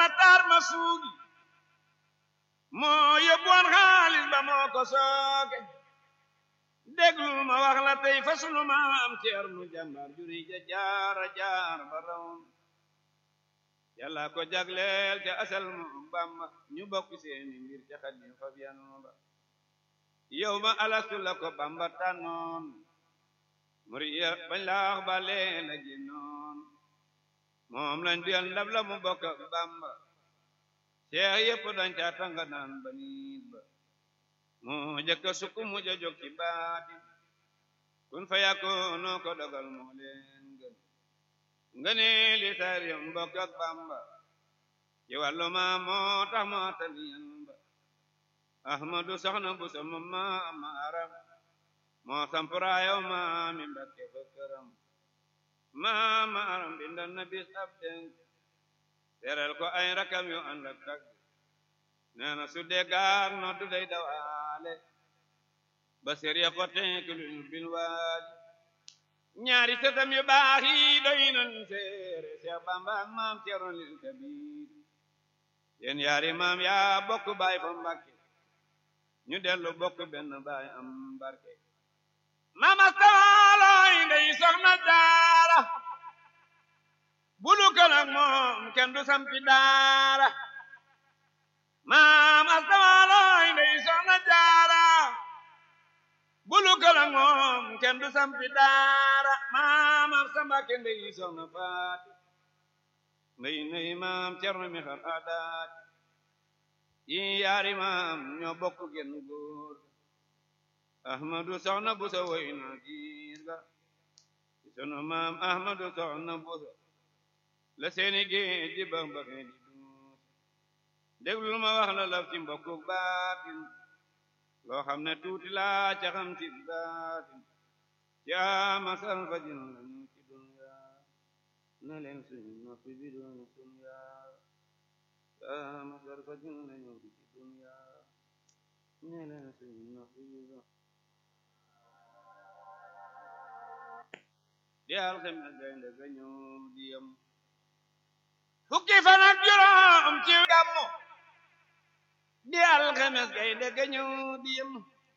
Matar ma suugi moo yóbbuwoon xaalis ba moo ko sooke déglul ma wax la tey fa sunu maam ceer mu jàmbar juri ja jaara jaar ba raw yàlla ko jagleel ca asal mu bamba ñu bokk seeni mbir ca xadim fa biyan ba yow ma alastu la ko bamba tànnoon muriya bañ laax ba leen a génnoon moom lañ duyal ndab la mu bokk ak bamba seex yépp dañ ca tanga naan ba niit ba moo jëkka sukk mu ja jóg ci baati kun fa yàkkoonoo ko dogal moo leen gën nga ne li sariyam mbokk ak bamba ci wàllu ma moo tax moo taniyan ba ahmadu soxna bu sama maama aram moo sampuraayow maami mbakke fa këram maama aram bindal na bis ab denk teral ko ay rakam yu ànd ak tagg nee na su dee gaar no du day dawaale ba sériya ko tenkilul bil waali ñaari sëtam yu baax yi doy nañ seere Seex Bamba ak maam Cerno lil Kabiir yéen yaari maam yaa bokk baay fa Mbàkke ñu dellu bokk benn baay am barke mama saalooy ndey soxna jaara bulu kal ak moom kenn du sampi daara maam astawalooy ndey soxna jaara bulu kal ak moom kenn du sampi daara maam ab sambake ndey soxna faati ndey ndey maam cerno mi xar aadaat yi yaari maam ñoo bokk genn góor ahmadu soxna busa woy na giir ga sunu maam ahmadu soxna busa la seeni géej di bax baxee di duus déglul ma wax la laf ci mbokku baatin loo xam ne tuuti laa ca xam ci baatin yaa masal fajin lañu ci dunya ne leen suñu noppi bi doon dunya yaa masal fajin lañu ci dunya ne leen suñu noppi bi doon di alxames gaynde ga ñoom di yam fukki fan ak juróom ci gàmmu di alxames gaynde ga ñëw di yam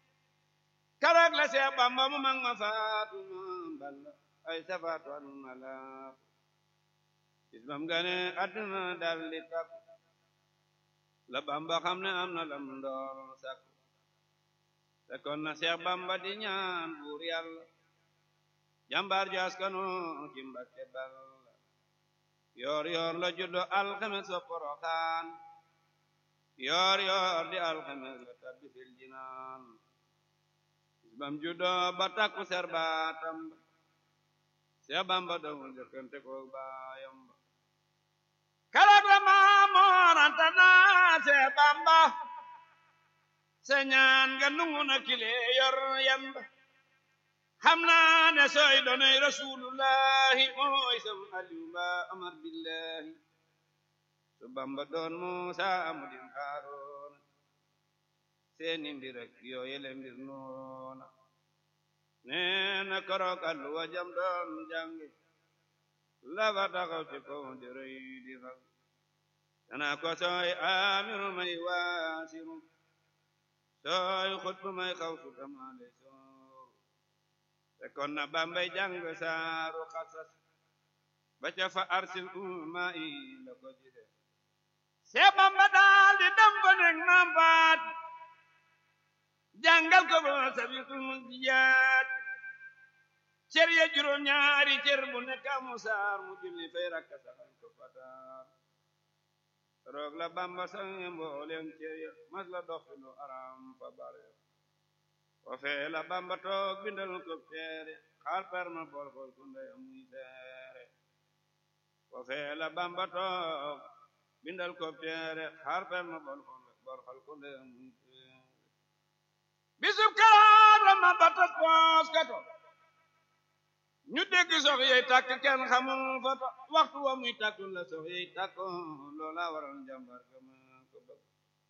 karak la Seex Bamba mu mag ma faatu ma balla ay safaatu anu ma laaf bis bam gane àdduna dal di takku la Bamba xam ne am na lam ndoor sakku te kon na Seex Bamba di ñaan buur yàlla jàmbaar ju askanu ci Mbakke Balla yoor yoor la juddo alxames wa Poroxaan yoor yoor di alxames la tabbi fil jinaan bam juddo ba takku serbaatam ba Seex Bamba dawul jëkkante ko baayam ba karak la Maamoor Anta naa Seex Bamba sa ñaan nga nungu na kile yor yamba xam naa ne sooy doonay rasulullahi mooy sam aliyu ba amar billahi su bamba doon muusa amudin haaroona seeni mbir ak yooyele mbir noona neena korok alluwa jam doon jange lafa taxaw ci kaw di rëy di fag dana ko sooy amiru may waasiru sooy xutbu may xaw su kamaale sooru te kon na bambay jàng saaru xasas ba ca fa arsil umma i la ko jide see bamba daal di dem ko nekk maam faat jàngal ko ba sabitul jiyaat cër ya juróom ñaari cër bu nekk amu saar mu julli fay rakka saxal ko fataar roog la bamba sange mboolem cër ya mas la dox lu aram fa bare wa fee la bamba toog bindal ko teere xaal perma bool xool ku ndey amuy teere wa fee la bamba toog bindal ko teere xaal perma bool xool ku ndey amuy teere bisub karaat la ma batas poos kato ñu dégg sox yey tàkk kenn xamul foto waxtu wa muy tàkku la sox yey tàkko loola waral jàmbar ga ma ko bëgg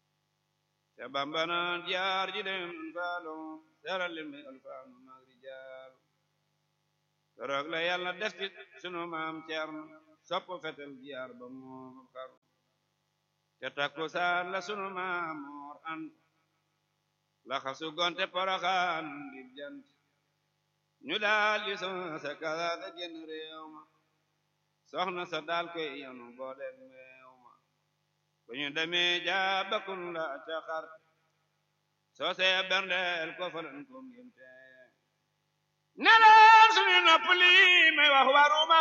te bamba naan jaar ji dem faalo seeral leen mi alfaanu maag rijaalu keroog la yàlla def ci sunu maam Ceerno sopp fetel jaar ba moom xaru te takkusaan la sunu maamoor an la xasu gonte poroxaan di jant ñu daal di son sa kalaata génn réew ma soxna sa daal koy yanu booleeg meew ma bu ñu demee jaabakun la ca xar soo see berndeel ko falan ko ngémte neleen suñu nopp lii may wax waruma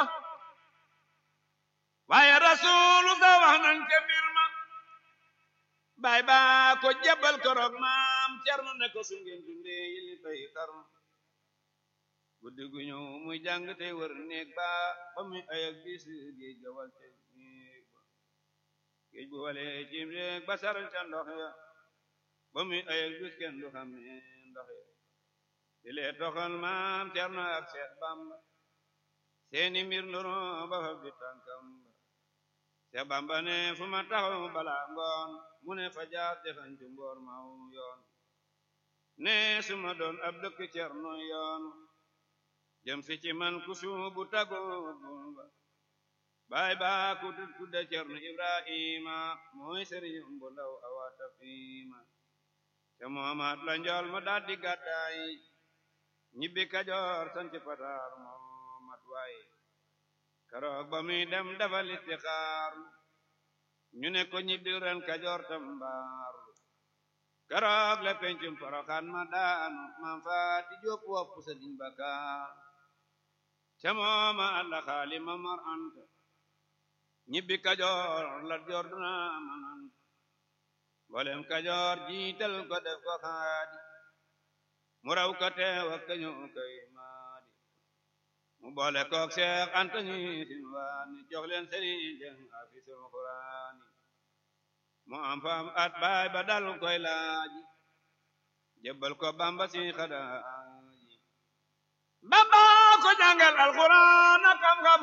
waaye rasuulu sa wax nañ ca mbir ma baay baa ko jabal koroog maam cerno ne ko su ngeen dundee yili fay xarnu guddi gu ñëw muy jàng tey wër néeg ba ba muy ayak bis géej ga wal te néeg ba géej bu walee cim néeg ba saral ca ndox ya ba muy ayak bis kenn du xam ne ndox ya di lee toxal maam cerno ak seex bamba seeni mbir ndoro ba fa bi tànkam ba seex bamba ne fu ma taxaw bala ngoon mu ne fa jaar texancu mboor maw yoon ne su ma doon ab dëkk cerno yoon jëm si ci man ku suubu tagoo bumba baay baa ku tut tudda cerno ibrahima mooy sëriñ bu ndaw awata fiima te moomaat la njool ma daldi gàddaay ñibbi kajoor sanci pataar moomat waay keroog ba muy dem dafa listixaar ñu ne ko ñibbi ren kajoor tambaaru keroog la pencum poroxaan ma daanu maam faati jóob wopp sa diñ bakaar ca mooma alla xaali ma mar anta ñibbi kajoor la joor duna mananta mbolem kajoor jiital ko def ko xaadi mu raw ko teew ak kañu koy maadi mu boole kook seex anta ñi sin waani jox leen sëriñ jeng afisul xuraani mu am faam at baay ba dal koy laaji jébbal ko bamba si xadaaji bamba ko jàngal alxuraan ak xam-xam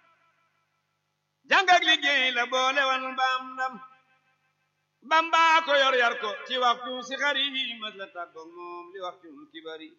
jàng ak liggéey la boole wan mbaam ndam bamba ko yor yar ko ci waxtu si xari mas la tàggoog moom li waxtu kibari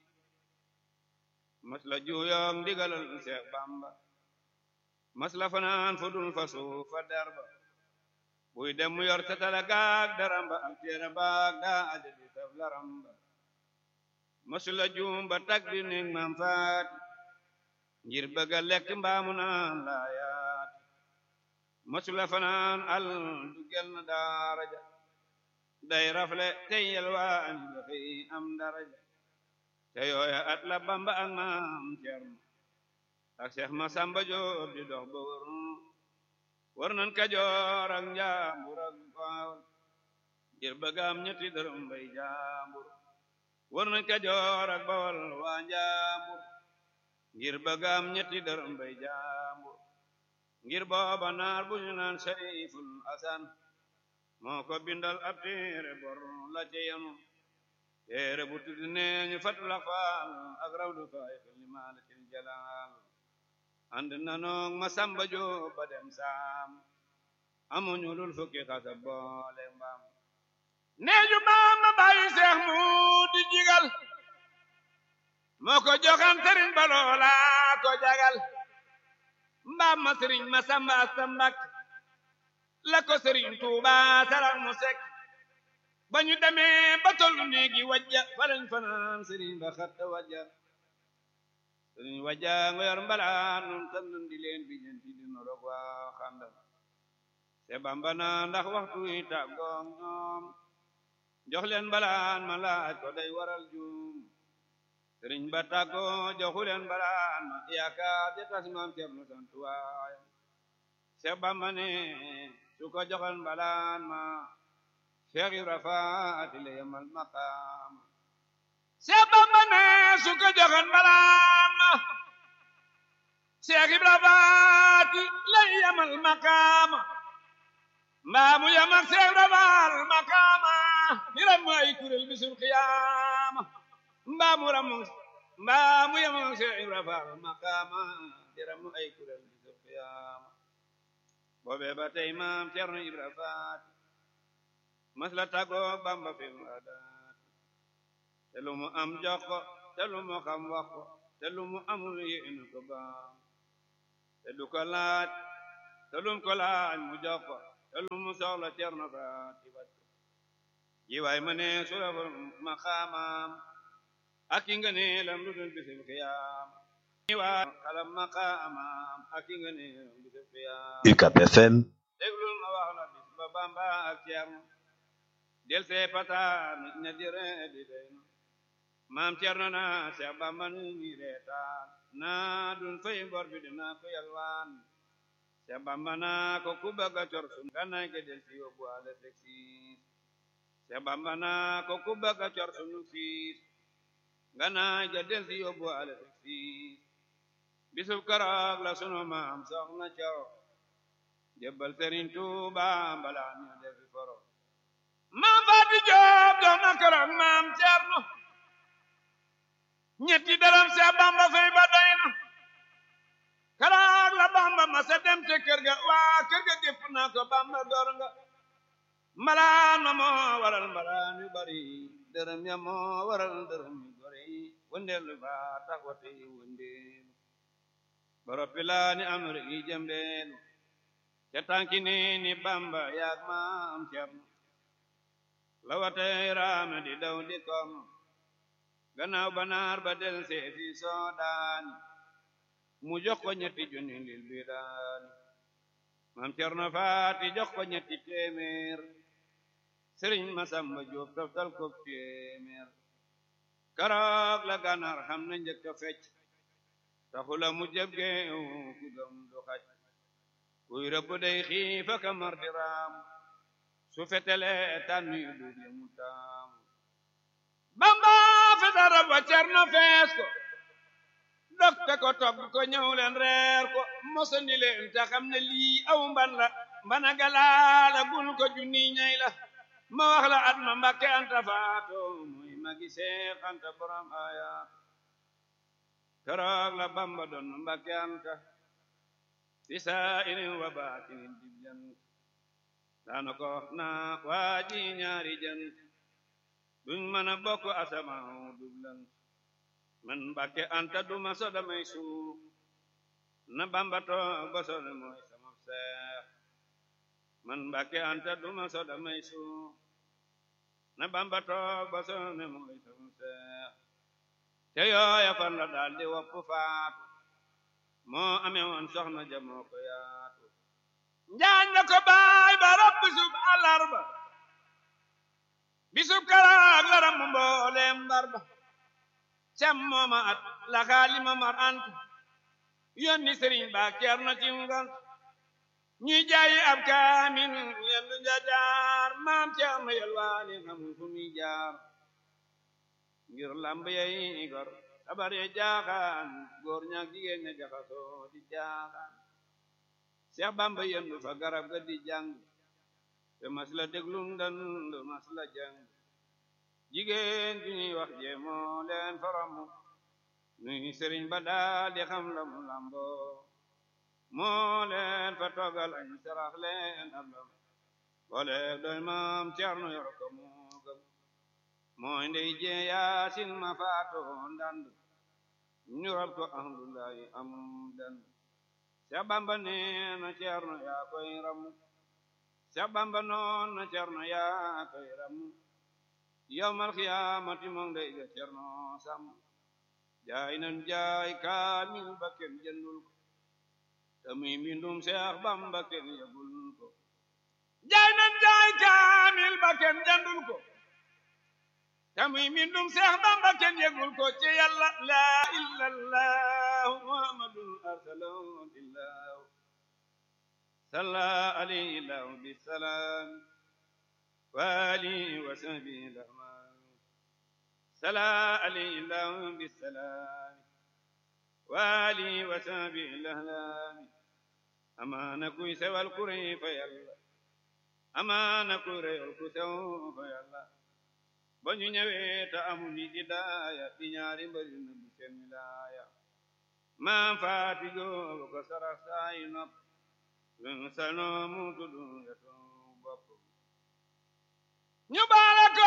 mas la juuyoog ndigalal seex bamba mas la fanaan fu dul fa suuf fa darba buy dem mu yor tatala gaag daramba ak teera baag daa aja di saf laramba masu la juum ba tag di ning maam faati ngir bëgga lekk mbaamu naan laayaat masu la fanaan al du gel na daaraja day rafle tey yelwaan dafay am daraja te yooya at la bamba ak maam cerno ak seex ma samba joob di dox ba wër war nan kajoor ak njaambur ak baawal ngir bëggaam ñetti dërëm bay jaambur war nañ kajoor ak bawal waa njaambur ngir bëggaam ñetti dërëm bay jaambur ngir booba naar bu ñu naan sariful asan moo ko bindal ab téere bor la ca yanu téere bu tudd nee ñu fat la faal ak rawdu faay xel maalatil jalaal ànd nanoog ma samba joo ba dem saam amuñu lul fukki xasa boole mbaam neeju maam ma bàyyi seex mu di jigal moo ko joxan sëriñ ba loola ko jagal mbaam ma sëriñ ma samba asta mbak la ko sëriñ tuuba saral mu sek ba ñu demee ba tollu néegi wajja falañ fanaan sëriñ ba xatta wajja sëriñ wajja nga yor mbalaan nun tandun di leen bi ñenti di norog waa xandal te bamba na ndax waxtu yi tàggoog ñoom jox leen mbalaan ma laaj ko day waral juum sëriñ ba tàggoo joxu leen mbalaan ma yaakaar ja tas maam Cerno sant waayam Seex bamba ne su ko joxal mbalaan ma Seex Ibra Faati la yemal maqaam Seex bamba ne su ko joxal mbalaan ma Seex Ibra Faati la yemal maqaama mbaa mu yam ak Seex Ibra Faal maqaama hiram mu ay kuréel bisul qiyaama mbaa mu ram mbaa mu yam ak Seex Ibra Faal maqaama hiram mu ay kuréel bisul qiyaama boobe ba tey maam Cerno Ibra Faati mas la tàggoo Bamba fil adaat te lu mu am jox ko te lu mu xam wax ko te lu mu amul yéen ko baam te du ko laaj te lum ko laaj mu jox ko te lu mu soxla cerno faati faj ko jiwaay ma ne sura ma xaamaam ak ki nga ne lam lu dul bisim xiyaam jiwaay xalam ma xaamaam ak ki nga ne lam bisim xiyaam UCAB FM déglul ma wax la bis ba bamba ak cerno del see pataan ña di ree di deynu maam cerno na seex bamba nu mi reetaan naa dun fay bor bi dinaa ko yalwaan seex bamba naa ko ku bëgg a cor sun gannaay ke del si yóbbu ale seksiis seex bamba naa ko ku bëgg a cor sunu siis gannaay ke del si yóbbu ale seksiis bisub keroog la sunu maam soxna coro jébbal Sëriñ Tuuba mbalaa ñu defi foro maam Faati Joob doon na keroog maam Cerno ñetti dërëm Seex Bamba fay ba doy na keroog la Bamba ma sa dem te kër ga waa kër ga gépp naa ko Bamba door nga mbalaan ma moo waral mbalaan yu bari dërëm ya moo waral dërëm yu bari wëndeelu ba tax wate wëndeelu boroppi laa ni am rek yi jëmbeelu ca tànki ni ni bamba yaag maam cerno la watay raame di daw di kom gannaaw banaar ba del seefi soodaani mu jox ko ñetti junni lil bi daani maam cerno faati jox ko ñetti téeméer sëriñ masamba jóob toftal ko téeméer karoog la gànnaar xam na njëkk a fecc taxula mu jëb geew ku gëm du xaj kuy rëbb day xiifa ka mar di raam su fetele tànn yu dul mu taam bamba feta rab wa cerno fees ko dokte ko togg ko ñëw leen reer ko mosandi leen ta xam ne lii aw mban la mbana galaala bul ko junni ñay la ma wax la at ma mbakke anta faato muy magi seex anta borom aya keroog la bamba doon mbakke anta fi saa'irin wa baatinin dibjan daana ko naa waaji ñaari jant duñ mën a bokk asamaaw dublan man mbàkke anta duma soda may suuf na bamba toog ba soda mooy sama seex man mbàkke anta duma soda may suuf na bamba toog ba soda mooy sama seex te yooya fan la daal di wopp faatu moo amee woon soxna ja moo ko yaatu njaañ na ko baay ba rab bisub àllarba bisub karaag la ram mbooleem mbar ba cam mooma at la xaali ma mar ant yónni sëriñ ba keer na ci ngant ñuy jaayi ab kaamin yendu njajaar maam ceer na yelwaani xamul fu muy jaar ngir lamb yay gor sabar ya jaaxaan góor ñaak jigéen ña jaxasoo di jaaxaan Seex Bamba yendu fa garab ga di jàng te mas la déglum dand mas la jàng jigéen ju ñuy wax jee moo leen faramu nuy sëriñ ba daal di xam la mu lambo moo leen fa toogal añ sarax leen ab lam boole doy maam Ceerno yor ko moo gëm mooy ndey jee yaasin ma faato ndand ñu rab ko ahmdullahi am dand Seex Bamba nee na Ceerno yaa koy ramu Seex Bamba noon na Ceerno yaa koy ramu yawmal xiyaamati moom day ga Ceerno sam jaay nan jaay kaamil ba kenn jëndul ko te muy mbindum Seex Bamba kenn yëgul ko jaay nan jaay kaamil ba kenn jëndul ko te muy mbindum Seex Bamba kenn yëgul ko ci Yàlla laa illallahu muhammadun arsalahu illahu salla alayhi lahu bisalaam wa alihi wa sahbihi lahman salla alayhi lahu bisalaam wa alihi wa sahbihi lahlan amaana kuy sewal kuréy fa Yàlla amaana kuy reyal ku sew fa Yàlla ba ñu ñëwee te amuñu hidaaya di ñaari mbari na bu seen wilaaya maam faati googu ko sarax saayi nopp lu sanoo mu tudu ndetu bopp ñu baala ko